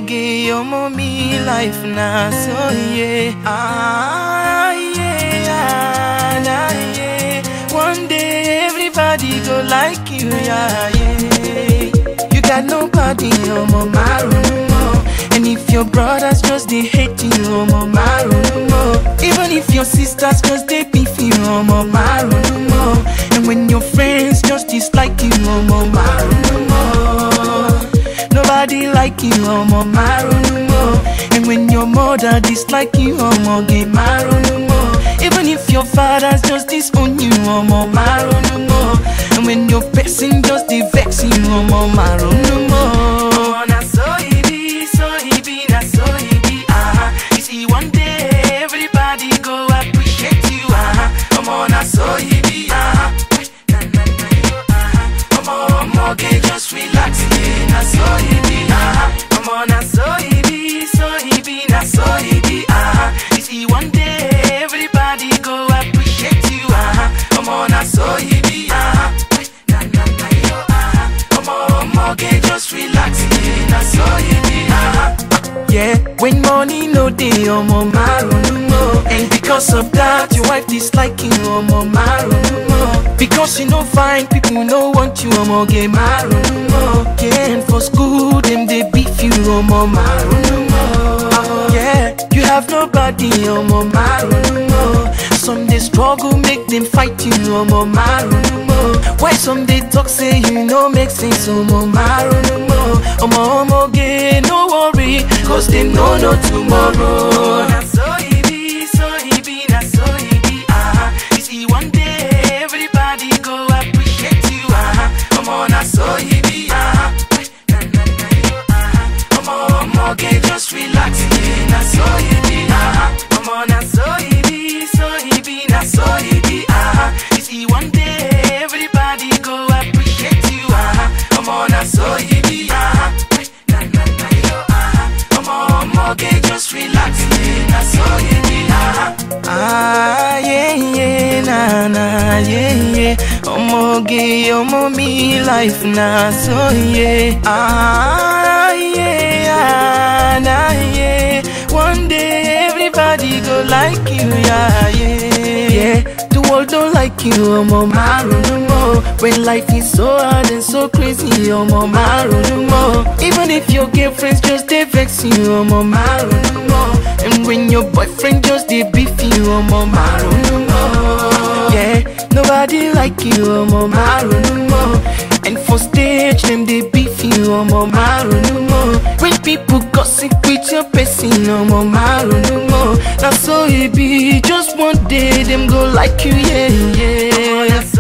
Omoge, omo me life na so yeah. Ah yeah, ah, nah, yeah. One day everybody go like you, yeah, yeah. You got nobody, omo maru more. And if your brothers just they hate you, omo maru more. Even if your sisters just they beef you, omo maru more. And when your friends just dislike you, omo maru more. Nobody like you, omo maru more. And when your mother dislike you, omo get maru more. Even if your fathers just disown you, omo maru more. And when your person just dey vex you, omo maru more. Na so e be, so e be, na so e be, ah. You see one day everybody go appreciate you, ah. Omo na so e be, ah. Na na na yo, ah. Omo omo get just relax, yeah. Na so e be, ah. Omo na so e be, so e be, na so e be, ah. You see one day everybody go appreciate you, ah. Omo na so e be, ah. Na na na yo, ah. Omo omo get just relax, yeah. Na so e be, ah. Yeah, when money no dey, omo maru no more. And because of that, your wife dislike you, omo maru no more. Because you no fine, people no want you, omo get maru no more. Yeah, and for school, them they beef you, omo maru no more. Yeah, you have nobody, omo maru no more. Some they struggle, make them fight you, omo maru no more. Why some they talk, say you no make sense, omo maru no more. Omo omo get no worry, cause they know no tomorrow. Na so e be, so e be, na so e be, ah. You see one day everybody go appreciate you, ah. Omo na so e be, ah. Na na na yo, ah. Omo omo get just relax, yeah. Na so e be, ah. Omo na so e be, so e be, na so e be, ah. You see one day everybody go appreciate you, ah. Omo na so e be, ah. Na na na yo, ah. Omo omo get just relax, yeah. Na so e be, ah. Ah yeah yeah na na yeah yeah. Omo ge omo me life na so yeah. Ah yeah ah, na yeah. One day everybody go like you, yeah yeah yeah. The world don't like you, omo maru no more. When life is so hard and so crazy, omo maru no more. Even if your girlfriends just dey vex you, omo maru no more. And when your boyfriend just dey beef you, omo maru no more. Yeah, nobody like you, omo maru no more. And for stage, them they beef you, omo maru no more. When people gossip with your person, omo maru no more. Now so it be, just one day them go like you, yeah, yeah.